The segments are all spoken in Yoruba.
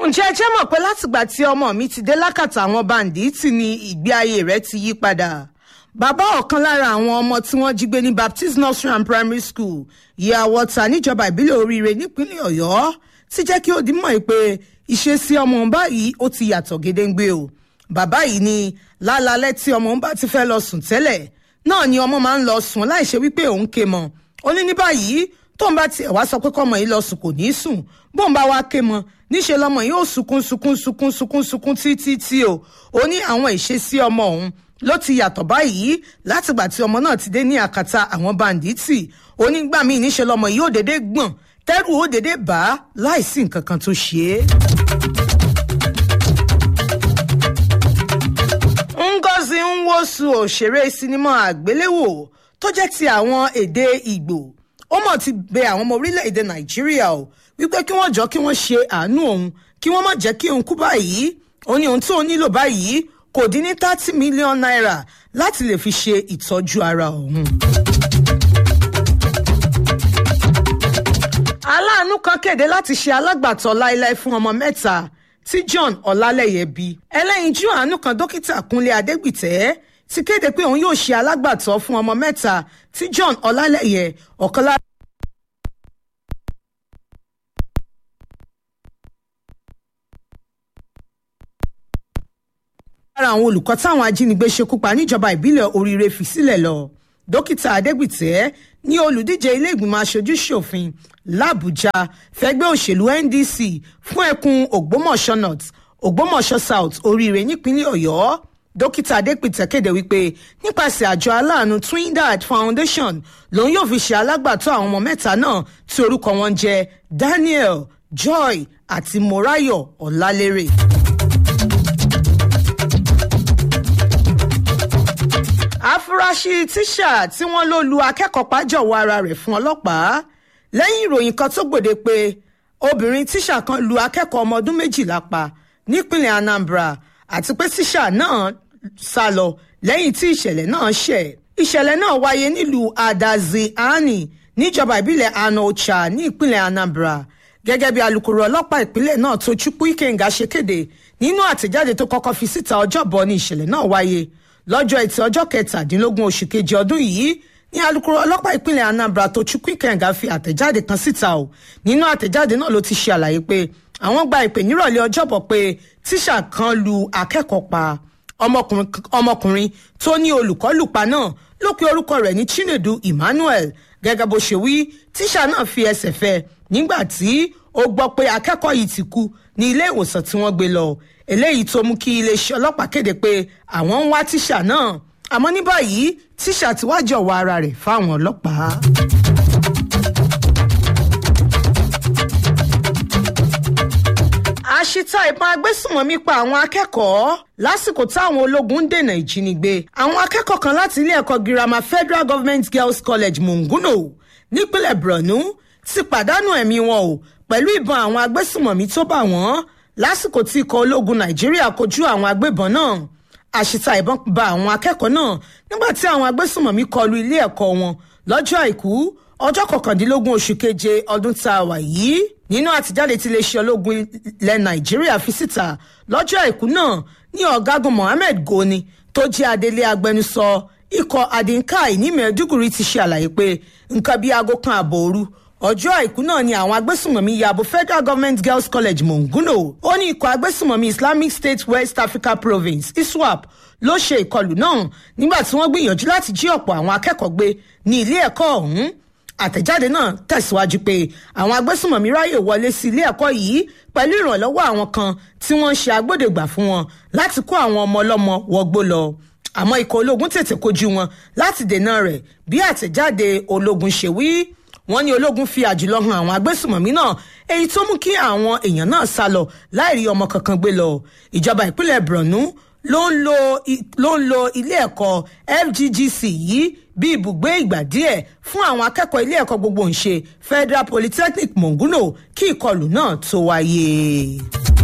ǹjẹ́ ẹ jẹ́ mọ̀ pé látìgbà tí ọmọ mi ti dé lákàtà àwọn báńdíìtì ni ìgbé ayé rẹ̀ ti yí padà bàbá ọ̀kan lára àwọn ọmọ tí wọ́n jí gbé ní baptist nursery and primary school ìyá wọ́tà níjọba ìbílẹ̀ oríire nípínlẹ̀ ọ̀yọ́ ti jẹ́ kí ó di mọ̀ pé ìṣesí ọmọ báyìí ó ti yàtọ̀ gédéǹgbé o bàbá yìí ni lálálẹ́ tí ọmọ bá ti fẹ́ lọ sùn tẹ́lẹ̀ náà ni ọmọ máa ń lọ sùn láìṣe wípé òun ké mọ́ ó ní ní báyìí tóun bá tiẹ̀ wá sọ pé kọ́mọ yìí lọ sùn kò ní í sùn bóun bá wá ké mọ́ níṣẹ́ lọ́mọ yìí ó sunkún sunkún sunkún sunkún sunkún títí tí o ó ní àwọn ìṣesí ọmọ òun ló ti yàtọ̀ báyìí látìgbà tí ọmọ náà ti dé ní àkàtà àwọn bàǹdíìtì onígbà míì níṣẹ́ lọ́mọ yìí ó dédé gbọ̀n tẹ́rù ó dédé bá láìsí nǹkan kan tó ṣe é. ngozi nwosu òṣèré sinimá àgbéléwò tó jẹ́ ti àwọn èdè ìgbò ó mọ̀ ti bẹ àwọn ọmọ orílẹ̀-èdè nàìjíríà o wípé kí wọ́n jọ kí wọ́n ṣe àánú òun kí wọ́n má jẹ́ kí òun kú báyìí ó ní ohun tó nílò báyìí kò dín ní thirty million naira láti lè fi ṣe ìtọ́jú ara òun. aláàánú kan kéde láti ṣe alágbàtọ́ láéláé fún ọmọ mẹ́ta tí john ọlálẹyẹ bí ẹlẹ́yinjú àánú kan dókítà kúnlé adégbìtẹ́ ti kéde pé òun yóò ṣe alágbàtọ́ fún ọmọ mẹ́ta tí john ọlálẹyẹ ọ̀kan lára. lára àwọn olùkọ́ táwọn ajínigbé ṣekú pa níjọba ìbílẹ̀ oríire fi sílẹ̀ lọ dókítà adégbìtẹ́ ní olùdíje ilé ìgbìmọ̀ aṣojú ṣòfin làbújá fẹgbẹ́ òṣèlú ndc fún ẹkùn ògbómọ̀ṣọ́ north ògbómọ̀ṣọ́ south oríire nípínlẹ̀ ọ̀yọ́ dókítà adépìtẹ́ kéde wípé nípasẹ̀ àjọ aláàánú twindad foundation lòun yóò fi ṣe alágbàtọ́ àwọn ọmọ mẹ́ta náà tí orúkọ wọn jẹ́ daniel joy àti morayo ọ̀làlérè. àfúrásì tíṣà tí wọ́n ló lu akẹ́kọ̀ọ́ pàjọwọ́ ara rẹ̀ fún ọlọ́pàá lẹ́yìn ìròyìn kan tó gbòde pé obìnrin tíṣà kan lu akẹ́kọ̀ọ́ ọmọ ọdún méjìlá pa nípínlẹ̀ anambra àti pé tíṣà náà sá lọ lẹ́yìn tí ìṣẹ̀lẹ̀ náà ṣẹ̀ ìṣẹ̀lẹ̀ náà wáyé nílùú adazi-ani níjọba ìbílẹ̀ anocha ní ìpínlẹ̀ anambra gẹ́gẹ́ bí alūkkóró ọlọ́pàá ìpínlẹ̀ náà tó chukwu ikenga ṣe kéde nínú àtẹ̀jáde tó kọ́kọ́ fi síta ọjọ́bọ̀ ní ìṣẹ̀lẹ̀ náà wáyé lọ́jọ́ ẹtì ọjọ́ kẹtàdínlógún oṣù kejì ọdún yìí ní alūkkóró ọlọ́pàá ìpínlẹ̀ anambra tó chukwu ikenga fi àtẹ̀jáde kan síta o nínú àtẹ̀jáde náà ló ti ṣe àlàyé pé àwọn gba ìpè nírọ̀lẹ́ ọjọ́bọ̀ pé tíṣà kan lu akẹ́kọ̀ọ́ pa ọmọkùnrin tó ní olùkọ́ lùpa náà ló pe orúkọ rẹ̀ ní chinedu emmanuel gẹ́gẹ́ bó ṣe wí tíṣà náà fi ẹsẹ̀ fẹ́ nígbà tí ó gbọ́ pé akẹ́kọ̀ọ́ yìí ti kú ní ilé ìwòsàn tí wọ́n gbé lọ eléyìí tó mú kí iléeṣẹ́ ọlọ́pàá kéde pé àwọn ń wá tíṣà náà àmọ́ ní báyìí tíṣà ti wá jọ̀wọ́ ara rẹ̀ fáwọn ọlọ́pàá. àṣìta ìbọn agbésùnmọ̀mí pa àwọn akẹ́kọ̀ọ́ lásìkò táwọn ológun ń dènà ìjínigbé àwọn akẹ́kọ̀ọ́ kan láti ilé ẹ̀kọ́ girama federal government girls college munguno nípínlẹ̀ borno ti pàdánù ẹ̀mí wọn o pẹ̀lú ìbọn àwọn agbésùnmọ̀mí tó bà wọ́n lásìkò tí ikọ̀ ológun nàìjíríà kojú àwọn agbébọn náà àṣìta ìbọn ba àwọn akẹ́kọ̀ọ́ náà nígbà tí àwọn agbésùnmọ̀mí kọlu ilé ẹ̀kọ́ wọn lọ́jọ́ àìkú ọjọ́ kọkàndínlógún oṣù keje ọdún tá a wà yìí nínú àtijáde tí iléeṣẹ́ ológun ilẹ̀ nàìjíríà fi síta lọ́jọ́ àìkú náà ní ọ̀gágun mohammed goni tó jẹ́ adelé agbẹnusọ ikọ̀ adinkai ní mẹ́ẹ̀ẹ́dúgùrì ti ṣe àlàyé pé nǹkan bíi aago kan ààbò òru ọjọ́ àìkú náà ni àwọn agbésùnmọ̀mí yabo federal government girls college monguno ó ní ikọ̀ agbésùnmọ̀mí islamic state west africa province iswap ló ṣe ìkọlù náà nígbà tí wọ́n gbìyànjú láti jí ọ̀pọ̀ àwọn akẹ́kọ̀ọ́ gbé ní ilé ẹ̀kọ́ ọ̀hún àtẹ̀jáde náà tẹ̀síwájú pé àwọn agbésùnmọ̀mí ráyè wọlé sí ilé ẹ̀kọ́ yìí pẹ̀lú ìrànlọ́wọ́ àwọn kan tí wọ́n ń ṣe agbódegbà fún wọn láti kó àwọn ọmọ ọlọ́mọ wọgbó lọ àmọ́ ikọ̀ ológun tètè kojú wọn láti dènà rẹ̀ bí àtẹ̀jáde ológun ṣe wí wọ́n ní ológun fi àjùlọ han àwọn agbésùnmọ̀mí náà èyí tó mú kí àwọn èèyàn náà sá lọ láì rí ọmọ kankan gbé lọ ìjọba ìpínlẹ̀ borno ló ń lo ló ń lo ilé ẹ̀kọ́ fggc yìí bí ibùgbé ìgbà díẹ̀ fún àwọn akẹ́kọ̀ọ́ ilé ẹ̀kọ́ gbogbo ńṣe federal polytechnic monguno kí ìkọlù náà tó wáyé.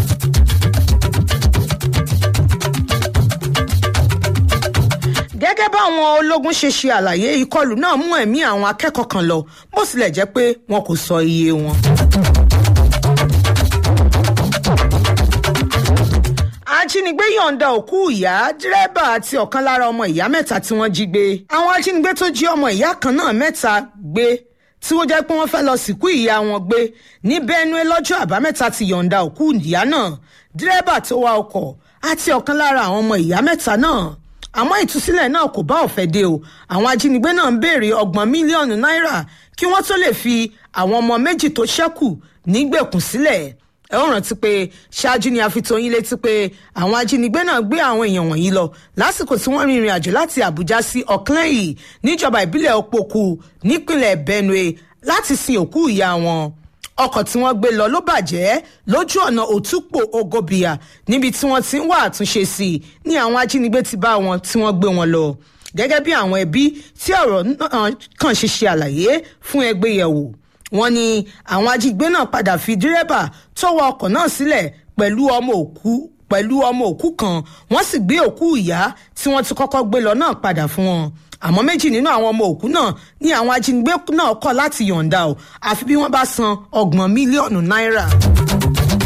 gẹ́gẹ́ báwọn ológun ṣe ṣe àlàyé ìkọlù náà mú ẹ̀mí àwọn akẹ́kọ̀ọ́ kan lọ bó tilẹ̀ jẹ́ pé wọn kò sọ iye wọn. ajínigbé yọ̀ǹda òkú ìyá dírẹ́bà àti ọ̀kan lára ọmọ ìyá mẹ́ta tí wọ́n jí gbé àwọn ajínigbé tó jí ọmọ ìyá kan náà mẹ́ta gbé tí wọ́n jẹ́ pé wọ́n fẹ́ lọ sìnkú ìyá wọn gbé ní benue lọ́jọ́ àbámẹ́ta ti yọ̀ǹda òkú ìyá náà dírẹ́bà tó wa ọkọ̀ àti ọ̀kan lára àwọn ọmọ ìyá mẹ́ta náà àmọ́ ìtúsílẹ̀ náà kò bá ọ̀fẹ́ dé o àwọn ajínigbé náà ń béèrè ọgbọ̀n mílíọ̀nù náírà kí wọ́n tó lè fi àwọn ọmọ méjì tó ṣẹ́kù nígbèkùn sílẹ̀ ẹ ó rántí pé ṣáájú ni a fi tó yín létí pé àwọn ajínigbé náà gbé àwọn èèyàn wọ̀nyí lọ lásìkò tí wọ́n rin ìrìn àjò láti àbújá sí ọ̀kẹ́lẹ́yìn níjọba ìbílẹ̀ opoku nípínlẹ̀ benue láti sin òkú ìyá wọn ọkọ̀ tí wọ́n gbé lọ ló bàjẹ́ lójú ọ̀nà òtúpò ogobia níbi tí wọ́n ti ń wá àtúnṣe sí i ní àwọn ajínigbé ti bá wọn tí wọ́n gbé wọn lọ gẹ́gẹ́ bí àwọn ẹbí tí ọ̀rọ̀ náà kàn ṣe ṣe àlàyé fún ẹgbẹ́ yẹ̀wò wọ́n ní àwọn ajínigbé náà padà fi dírẹ́bà tó wa ọkọ̀ náà sílẹ̀ pẹ̀lú ọmọ òkú pẹ̀lú ọmọ òkú kan wọ́n sì gbé òkú ìyá tí wọ́n ti kọ́kọ́ gbé lọ náà padà fún wọn àmọ́ méjì nínú àwọn ọmọ òkú náà ní àwọn ajínigbé náà kọ̀ láti yọ̀ǹda o àfi bí wọ́n bá san ọgbọ̀n mílíọ̀nù náírà.